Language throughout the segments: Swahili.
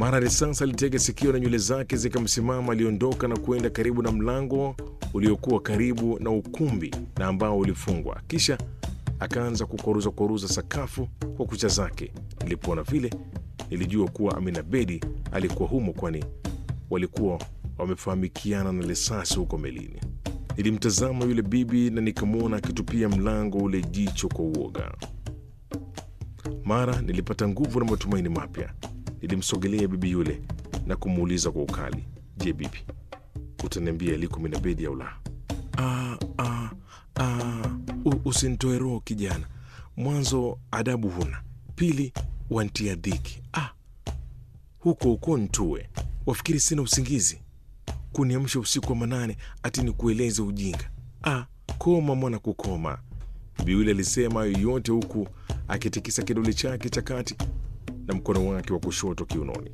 Mara risasi alitega sikio na nywele zake zikamsimama. Aliondoka na kwenda karibu na mlango uliokuwa karibu na ukumbi na ambao ulifungwa, kisha akaanza kukoruza koruza sakafu kwa kucha zake. Nilipoona vile, nilijua kuwa Amina Bedi alikuwa humo, kwani walikuwa wamefahamikiana na risasi huko melini. Nilimtazama yule bibi na nikamwona akitupia mlango ule jicho kwa uoga. Mara nilipata nguvu na matumaini mapya. Nilimsogelea bibi yule na kumuuliza kwa ukali, je, bibi, utaniambia aliko Amina Bedi au la? "Ah, ah, ah, u- usinitoe roho kijana. Mwanzo adabu huna, pili wantia dhiki. Ah, huko huko ntue, wafikiri sina usingizi kuniamsha usiku wa manane ati ni kueleze ujinga. Ah, koma mwana, kukoma. Bibi yule alisema hayo yote huku akitikisa kidole chake cha kati na mkono wake wa kushoto kiunoni.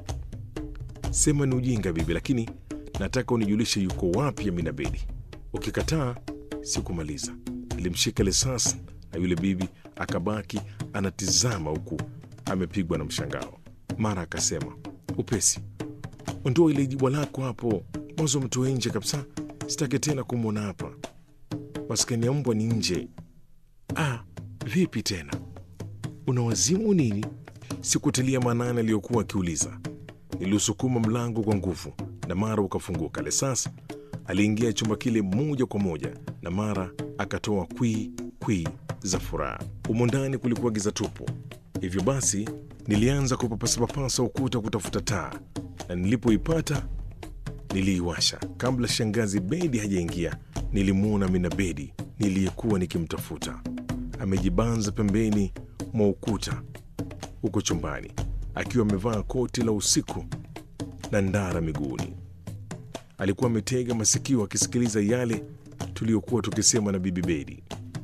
Sema ni ujinga bibi, lakini nataka unijulishe yuko wapi Amina Bedi. Ukikataa sikumaliza. Nilimshika risasi na yule bibi akabaki anatizama huku amepigwa na mshangao. Mara akasema upesi, ondoa ile jibwa lako hapo, mwanzo mtoe nje kabisa, sitaki tena kumwona hapa. Maskani ya mbwa ni nje. Ah, vipi tena, una wazimu nini? Sikutilia maanani aliyokuwa akiuliza. Niliusukuma mlango kwa nguvu na mara ukafunguka. Lesas aliingia chumba kile moja kwa moja na mara akatoa kwii kwii za furaha. Humo ndani kulikuwa giza tupu, hivyo basi nilianza kupapasapapasa ukuta kutafuta taa, na nilipoipata niliiwasha. Kabla shangazi Bedi hajaingia, nilimwona Amina Bedi niliyekuwa nikimtafuta amejibanza pembeni mwa ukuta huko chumbani akiwa amevaa koti la usiku na ndara miguuni. Alikuwa ametega masikio akisikiliza yale tuliyokuwa tukisema na bibi Bedi.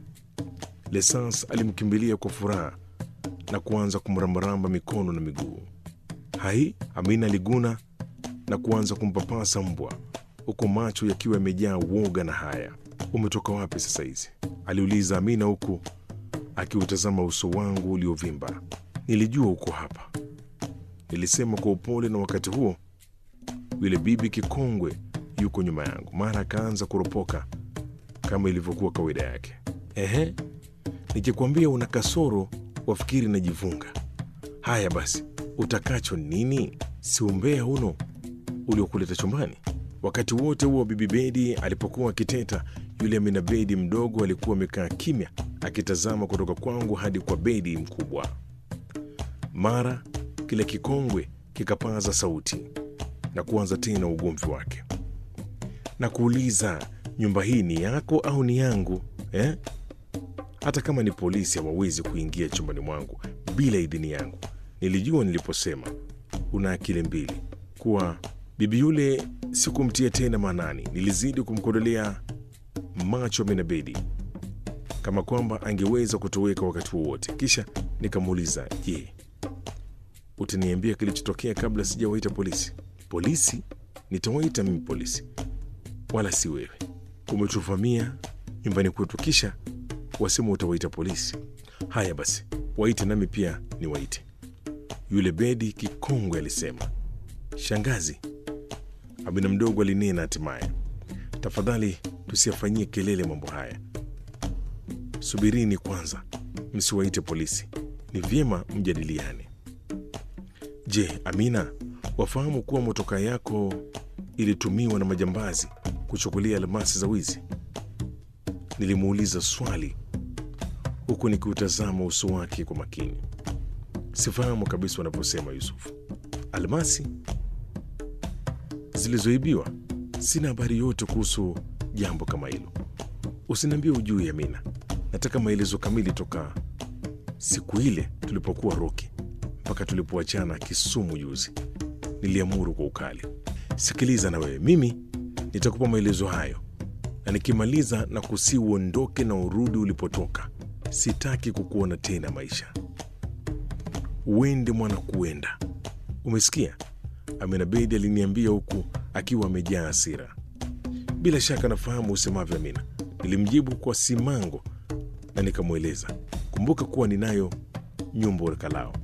Lesans alimkimbilia kwa furaha na kuanza kumrambaramba mikono na miguu. Hai, Amina aliguna na kuanza kumpapasa mbwa huku macho yakiwa yamejaa woga na haya. Umetoka wapi sasa hizi? aliuliza Amina huku akiutazama uso wangu uliovimba. Nilijua uko hapa, nilisema kwa upole, na wakati huo yule bibi kikongwe yuko nyuma yangu. Mara akaanza kuropoka kama ilivyokuwa kawaida yake. Ehe, nikikwambia una kasoro wafikiri najivunga. Haya basi, utakacho nini? Si umbea uno uliokuleta chumbani? Wakati wote huo bibi Bedi alipokuwa akiteta, yule Amina Bedi mdogo alikuwa amekaa kimya akitazama kutoka kwangu hadi kwa Bedi mkubwa. Mara kile kikongwe kikapaza sauti na kuanza tena ugomvi wake na kuuliza, nyumba hii ni yako au ni yangu eh? Hata kama ni polisi hawawezi kuingia chumbani mwangu bila idhini yangu. Nilijua niliposema una akili mbili kuwa bibi yule sikumtia tena maanani. Nilizidi kumkodolea macho Amina Bedi kama kwamba angeweza kutoweka wakati wowote. Kisha nikamuuliza, je, utaniambia kilichotokea kabla sijawaita polisi? Polisi? Nitawaita mimi polisi, wala si wewe. Umetuvamia nyumbani kwetu, kisha wasema utawaita polisi. Haya basi, waite nami pia niwaite. Yule Bedi kikongwe alisema. Shangazi, Amina mdogo alinena hatimaye, tafadhali tusiyafanyie kelele mambo haya. Subirini kwanza, msiwaite polisi, ni vyema mjadiliane. Je, Amina, wafahamu kuwa motoka yako ilitumiwa na majambazi kuchukulia almasi za wizi? Nilimuuliza swali huku nikiutazama uso wake kwa makini. Sifahamu kabisa wanaposema Yusufu. Almasi zilizoibiwa? Sina habari yote kuhusu jambo kama hilo. Usiniambie ujui, Amina. Nataka maelezo kamili toka siku ile tulipokuwa Roki mpaka tulipoachana Kisumu juzi. Niliamuru kwa ukali. Sikiliza na wewe, mimi nitakupa maelezo hayo, na nikimaliza na kusi uondoke na urudi ulipotoka. Sitaki kukuona tena maisha. Uende mwana, kuenda. Umesikia? Amina Bedi aliniambia huku akiwa amejaa hasira. Bila shaka nafahamu usemavyo, Amina, nilimjibu kwa simango na nikamweleza. Kumbuka kuwa ninayo nyumba Olkalao